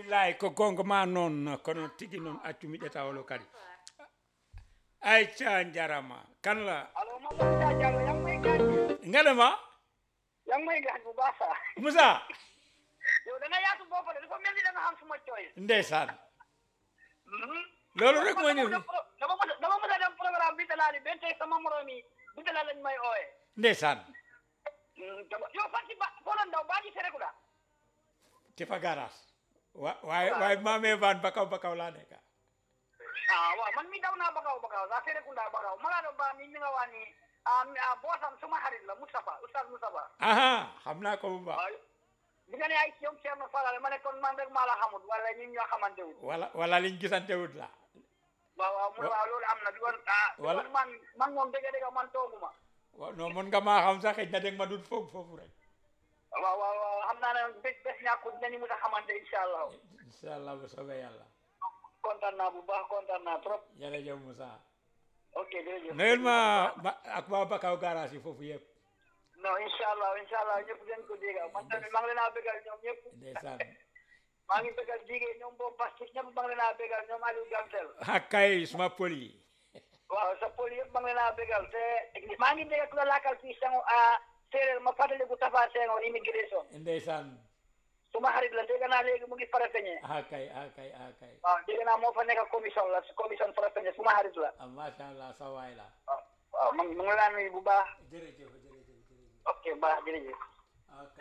billahi ko gonga ma noon kono tigi noon accu mi ƴetawolo kadi ay ca jarama kan la allo Mamadou Dia Diallo yaa ngi may gaañ ngadema yaa ngi may gaañ bu baax sax Moussa yow da nga yaatu bopp de dafa mel ni da nga xam suma cooy ndeysaan loolu rek moo ñëw fi dama mos a dama mos a dem programme bi talaali benn tey sama morom yi bi talaali lañ may ooye ndeysaan yow Fatick ba Fodon Ndaw baa ngi Serekunda te fa garage wa waaye waaye maamee van bakaw bakaw laa nekka ah waaw man mi daw naa bakaw bakaw saa Serekunda bakaw malaado ba mi mi nga waa ni ah boosam suma xarit la Moustapha Oustaz Moustapha aha xam naa ko bu baax waaw bi nga ne ay ñoom Thierno Falale ma ne kon man rek maa la xamut wala ñun ñoo xamante wut wala wala liñ gisante wut la waaw waaw mu waaw loolu am na bi woon ah Wala- man man moom dëgg dëgg man tooguma waaw non mën nga maa xam sax xëy na dégg ma dut foog foofu rek waaw waaw waaw xam naa ne bés bés ñàkkut dinañu mën a xamante incha allah incha allah bu soobee yàlla kontaan naa bu baax kontaan naa trop jërëjëf Moussa ok jërëjëf nuyul ma ma ak waa bakaw garage yi foofu yëpp non incha allah incha allah ñëpp dañ ko dégg man tamit maa ngi leen a bégal ñoom ñëpp ndeysaan maa ngi bégal jigéen ñoom boobu Pastef ñëpp maa ngi leen a bégal ñoom Aliou Gamtel ak kay suma pël yi waaw sa pôle yëpp maa ngi leen a bégal te maa ngi dégg ku la laakal fii Senghor a séeréer ma fàttaliku Tafa Senghor immigration ndeysaan suma xarit la dégg naa léegi mu ngi Farafeñe ah kay ah kay ah kay waaw dégg naa moo fa nekk commission la commission Farafeñe suma xarit la ah macha allah sa waay la waaw waaw ma ma ngi laa nuyu bu baax jërëjëf jërëjëf jërëjëf ok baax jërëjëf ok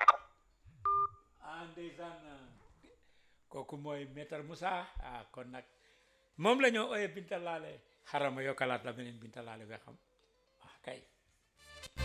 ah ndeysaan kooku mooy maître Moussa ah kon nag moom la ñoo ooyee Binta Laale xarama yokkalaat la beneen Binta Laale nga xam ah kay